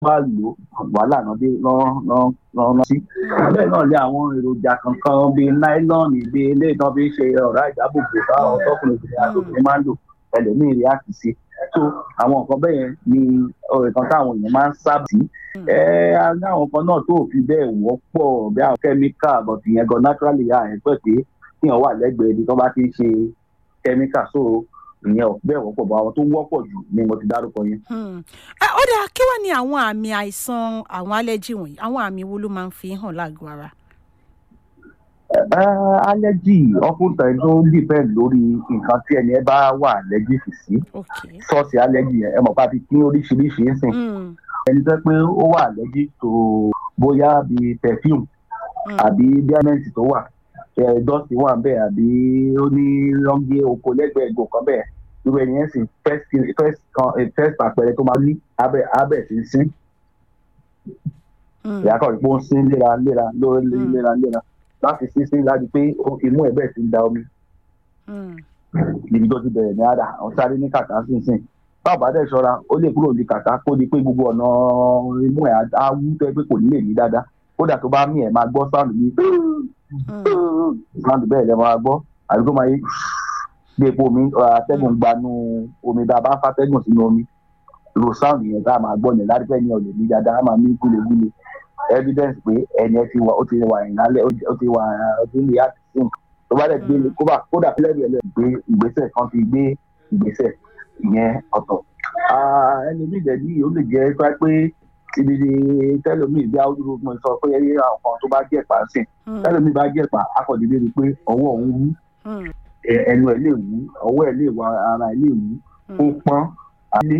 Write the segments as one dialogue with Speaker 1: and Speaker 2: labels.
Speaker 1: bá lò wàhálà náà dé lọ́nà sí. bẹ́ẹ̀ náà lé àwọn èròjà kankan bíi náílọ́ọ̀nù bíi eléyìí náà fi ṣe ọ̀rá ìdáàbòbò táwọn tọkùnrin obìnrin àtòkùnrin máa ń lò ẹlòmíì rí àkìsí so àwọn nǹkan bẹ́ẹ̀ ni nǹkan táwọn èèyàn máa ń sábà sí. ẹ ẹ ní àwọn kan náà tó fi bẹ́ẹ̀ wọ́pọ̀ bí àwọn kẹ́míkà but ìyẹn gan naturally à ẹ̀ pẹ́ pé kíyàn wà lẹ́gbẹ̀ẹ́ ibi tó bá ti ṣe kẹ́míkà so ìyẹn ò bẹ́ẹ̀ wọ́pọ̀ bọ́ àwọn tó wọ́pọ̀ jù ni mo ti dárúkọ yẹn.
Speaker 2: ó dáa kí wàá ní àwọn àmì àìsàn àwọn allergy wọ̀nyí àwọn àmì wo ló máa ń fi hàn lágọ̀ọ́ ara.
Speaker 1: allergy often time tó depend lórí nǹkan tí ẹni ẹ bá wà allergic sí sọ́ọ̀sì allergy yẹn ẹ mọ̀ pé a ti pín oríṣiríṣi ń sìn ẹni tó pé ó wà allergic tó bóyá bíi perfume àbí diamond tó wà dọ́sì wà bẹ́ẹ̀ àbí ó ní lọ́ngé oko lẹ́gbẹ̀ẹ́ ẹ̀gbọ́n kan bẹ́ẹ̀ irú ẹni yẹn sì first first kan first àpẹẹrẹ tó máa ní abẹ́ abẹ́ sí sín ìyá kan rí pé ó ń sín léra léra lórí léra léra láti sín sín láti pé imú ẹ̀ bẹ́ẹ̀ ti ń da omi níbi tó ti bẹ̀rẹ̀ ní àdá àwọn sáré ní kàtà sínsìn báwo bá dẹ̀ ṣọ́ra ó lè kúrò ní kàtà kó di pé gbogbo ọ̀nà imú ẹ̀ á wú tó ẹ pé kò ní lè ní dáadáa kódà tó bá mí ẹ̀ máa gbọ́ sáàlù ní sáàlù bẹ́ẹ̀ lẹ́ máa gbọ́ àbí tó máa yé bí epo omi atẹ́gùn gbanú omi bá a bá fàtẹ́gùn sínú omi ro sáàlù yẹn tá a máa gbọ́ yẹn láti pẹ́ ní ọ̀lẹ̀ ní dáadáa á máa mí gúlegúle evidence pé ẹni ẹ ti wà ó ti wà ìnálẹ̀ ó ti wà ó ti lè yàtọ̀ sí nǹkan tó bá dẹ̀ gbé kódà kódà fílẹ̀rì ẹ̀ gbé ìgbésẹ̀ kan ti gbé ìgbésẹ̀ ìyẹn ọ̀tọ̀ ẹni bí ìdẹ̀ yìí ó lè jẹ́ pé ibi tẹlomi bí awúdúró mo sọ pé àwọn kan tó bá jẹ́ pa sí tẹlomi bá jẹ́ pa akọ̀dédé rí pé ọwọ́ òun wú ẹnu ẹ̀ lè wú ọwọ́ ẹ̀ lè wá ara ẹ̀ lè wú ó pọ́n alé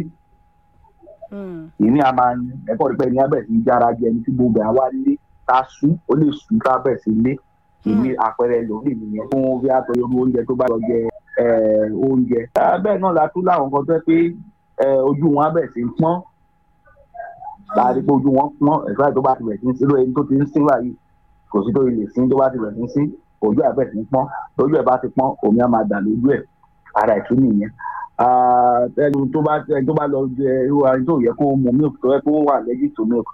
Speaker 1: ìní a máa ń ẹ̀kọ́ rí pé ẹni abẹ́ sí jára jẹ ẹni tí gbogbo àwa lé ká sú ó lè sú ká bẹ̀ sí lé ìní àpẹẹrẹ lórí nìyẹn fún bí àpẹẹrẹ oúnjẹ tó bá lọ jẹ oúnjẹ bẹ́ẹ̀ náà la tún láwọn kan tó pé ojú wọn abẹ́ sí pọ́n láàrin pé ojú wọn pọ́n ẹ̀fọ́ àti tó bá ti bẹ̀ sí ń sí lóye tó ti ń sín báyìí kò sí tó lè sín tó bá ti bẹ̀ sí ń sín ojú ẹ̀ bẹ̀ sí ń pọ́n tójú ẹ̀ bá ti pọ́n omi á máa dà lójú ẹ̀ ara ìtú nìyẹn ẹni tó bá ẹni tó bá lọ jẹ irú ẹni tó yẹ kó mu milk tó yẹ kó wà allergic to milk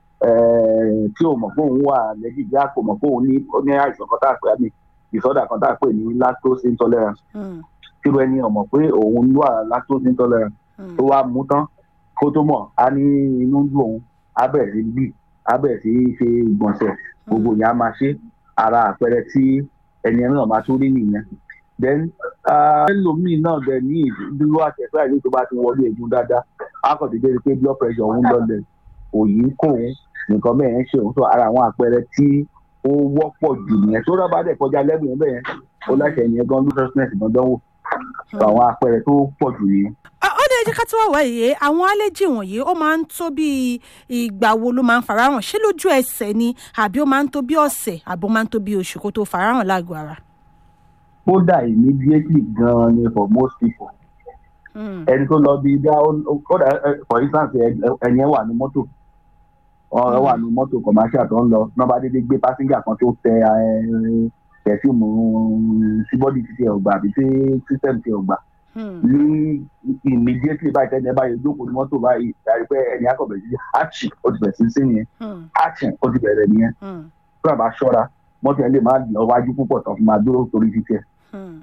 Speaker 1: tí o mọ̀ pé òun wà allergic bí a kò mọ̀ pé òun ní ní àìsàn kan tá a pè ní ìsọdà kan tá a pè ní lactose intolerance tí o ẹni ọmọ pé òun wà lactose intolerance tó wá mú tán kó tó mọ̀ á ní inú ń dùn òun á bẹ̀rẹ̀ sí gbì á bẹ̀rẹ̀ sí ṣe ìgbọ̀nsẹ̀ gbogbo yẹn á máa ṣe ara àpẹẹrẹ tí ẹni náà máa tún rí nìyẹn then ẹlòmíì náà bẹ ní ìdúró àtẹ̀fẹ́ àìlè tó bá ti wọlé egun dáadáa akọ̀dédé rí pé blood pressure òun lọlẹ̀ òyì kò òun nǹkan bẹ́ẹ̀ ń ṣe òun tó ara àwọn àpẹẹrẹ tí ó wọ́pọ̀ jù nìyẹn tó rọ́bà dẹ̀ kọjá lẹ́bùn yẹn bẹ́ẹ̀ ó láṣẹ yẹn gan lúdọ́sínẹ̀sì gan dánwò àwọn àpẹẹrẹ tó pọ̀ jù nìyẹn
Speaker 2: ó ní ẹjẹ ká tó wà wáyé àwọn allergy wọ̀nyí ó máa ń tó bí ìgbà wo ló máa ń farahàn ṣé lójú ẹsẹ̀ ni àbí ó máa ń tó bí ọ̀sẹ̀ àbí ó máa ń tó bí oṣù kó tó farahàn lágọ̀ọ́ ara
Speaker 1: kódà immediately gan ni for most people ẹni tó lọ bí bá kódà for instance ẹni ẹ wà ní mọ́tò ọ̀rọ̀ wà ní mọ́tò commercial tó ń lọ nọ́ba dédé gbé passenger kan tó tẹ pẹ̀fíùmù sí bọ́dì títí ẹ̀ ọgbà àbí sí system ti ọgbà ní immediately báyìí tẹ́lẹ̀ báyìí jókòó ní mọ́tò báyìí dárí pé ẹni akọ̀bẹ̀ sí achi ó ti bẹ̀rẹ̀ sí sí nìyẹn achi ó ti bẹ̀rẹ̀ nìyẹn tó àbá ṣọ́ra mọ́tò yẹn lè má lọ wájú púpọ̀ tán fún máa dúró torí títí ẹ̀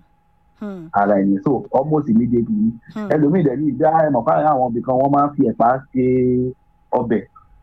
Speaker 1: ara ẹ̀yìn so almost immediately ẹlòmíì dẹ̀ ní ìdá ẹ̀mọ̀ fáwọn àwọn ibì kan wọ́n máa ń fi ẹ̀pà ṣe ọbẹ̀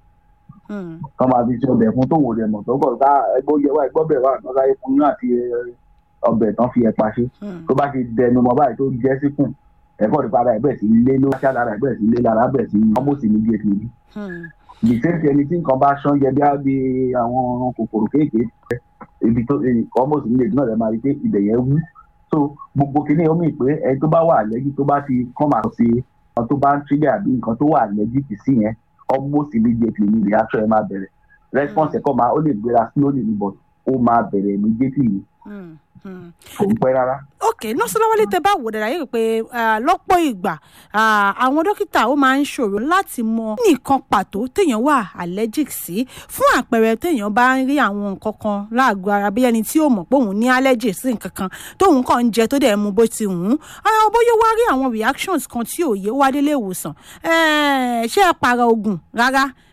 Speaker 1: kọ́ máa fi ṣe ọbẹ̀ fún tòwò rẹ̀ mọ̀ tó kọ̀ ká ẹgbẹ́ yẹ wá ẹgbẹ́ bẹ̀ wá lọ́sà ikùn yín àti ọbẹ̀ tán fi ẹ̀pà ṣe tó bá ti dẹnu mọ́ báyìí tó jẹ́ síkùn ẹ̀kọ́ nípa ara ẹ̀bẹ̀ sí lé ló ṣá lára ẹ̀bẹ̀ sí lé lára ẹ̀bẹ̀ sí almost immediately the same thing ẹni tí nǹkan bá ṣán jẹ bí àwọn kòkòrò kéékèèké ibi tó almost immediately náà lè máa rí pé ibẹ̀ yẹn wú so gbogbo kìíní omi pé ẹni tó bá wà lẹ́jì tó bá ti kọ́ máa sí nǹkan tó bá ń trigger àbí nǹkan tó wà lẹ́jì kì sí yẹn almost immediately ni reaction ẹ máa bẹ̀rẹ̀ response ẹ̀kọ́ máa ó lè gbéra slowly ni but ó máa bẹ̀rẹ̀ immediately ni kò ń pẹ́ rárá.
Speaker 2: ok nọ́ọ̀sì lọ́wọ́lé tẹ bá wò dára yìí pé lọ́pọ̀ ìgbà àwọn dókítà ó máa ń ṣòro láti mọ nìkan pàtó téèyàn wà allergic sí fún àpẹẹrẹ téèyàn bá ń rí àwọn nǹkan kan láàgọ́ ara bí ẹni tí ó mọ̀ pé òun ní allergy sí nǹkan kan tóun kàn ń jẹ tó dẹ̀ mu bó ti wù ú bóyá wá rí àwọn reactions kan tí òye wá délé ìwòsàn ṣé ẹ para oògùn rárá